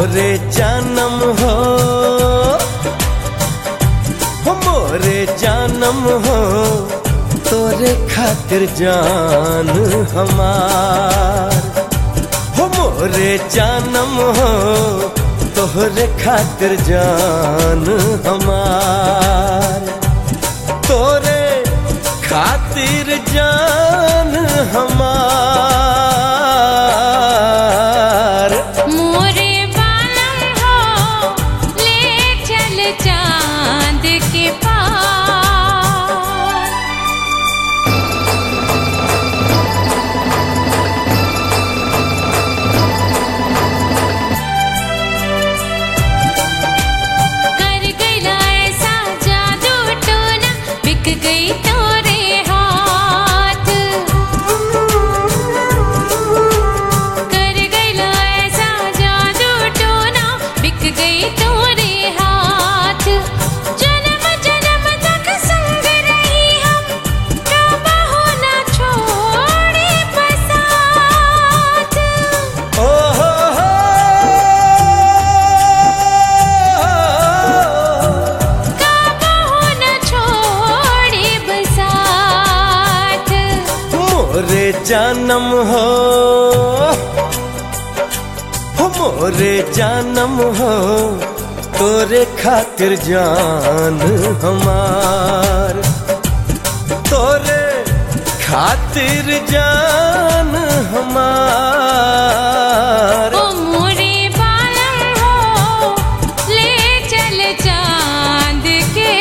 मोरे जानम हो हो मोरे जानम हो तोरे खातिर जान हमार हो मोरे जानम हो तोहरे खातिर जान हमार तोरे खातिर जान हमार मोरे बालम हो ले चल चांद के पार कर गईला ऐसा जादू टोना बिक गई तोरे हाथ कर गईला ऐसा जादू टोना बिक गई तोरे हाथ जन्म जन्म तक संग रही हम कबहू ना छोड़े बसात ओ हो हो कबहू न छोड़े बसात मोरे जानम हो हो मोरे जानम हो तोरे खातिर जान हमार तोरे खातिर जान हमार ओ मोरे बालम हो ले चल चांद के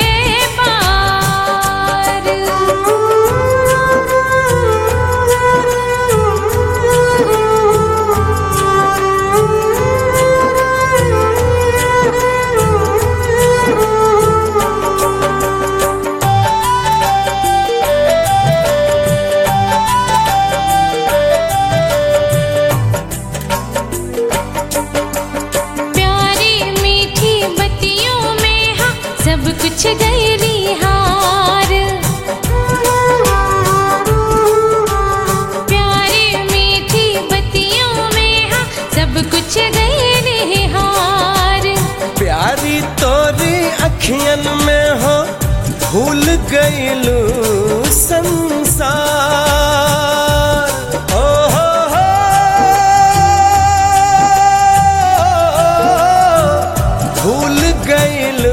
पार प्यारी मीठी बत्तियों में हाँ सब कुछ गैरी हार प्यारी मीठी बत्तियों में हाँ सब कुछ गैरी हार प्यारी तोरी अखियन में हो भूल गईलू संसार ओ हो हो भूल गईलू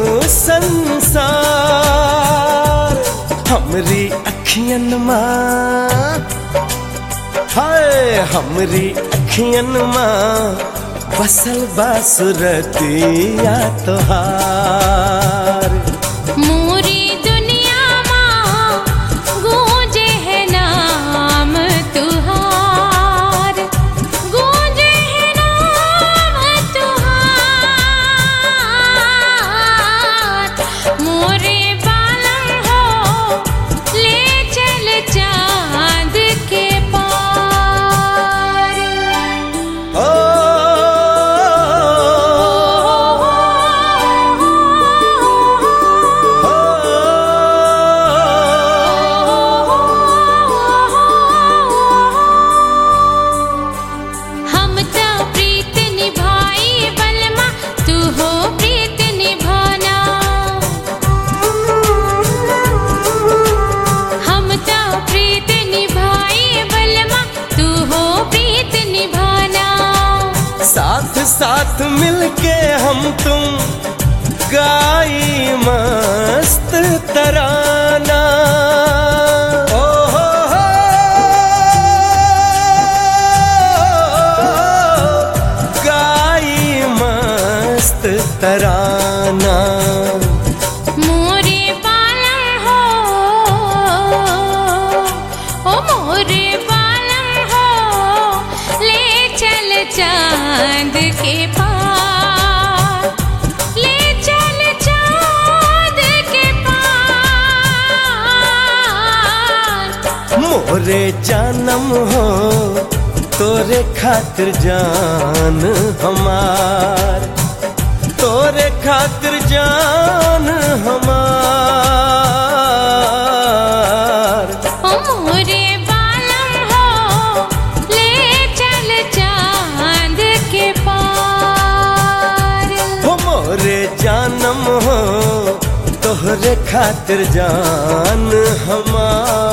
संसार हमरी अखियन माँ हाय हमरी अखियन माँ बसल बासुरतिया तोहार मोरी दुनिया माँ गूंजे है नाम तुहार गूंजे है नाम तुहार मोरे बालम हो ले चल चांद के पार ओ हम तो प्रीत निभाई बलमा तू हो प्रीत निभाना हम तो प्रीत निभाई बलमा तू हो प्रीत निभाना साथ साथ मिलके हम तुम गाई मस्त तराना ओ हो हो गाई मस्त तराना मोरे बालम हो ओ मोरे बालम हो ले चल चांद के पार ले चल चांद के पार मोरे जानम हो तोरे खातिर जान हमार तोरे खातिर जान हमार ओ मोरे बालम हो ले चल चांद के पार तोरे खातिर जान हमार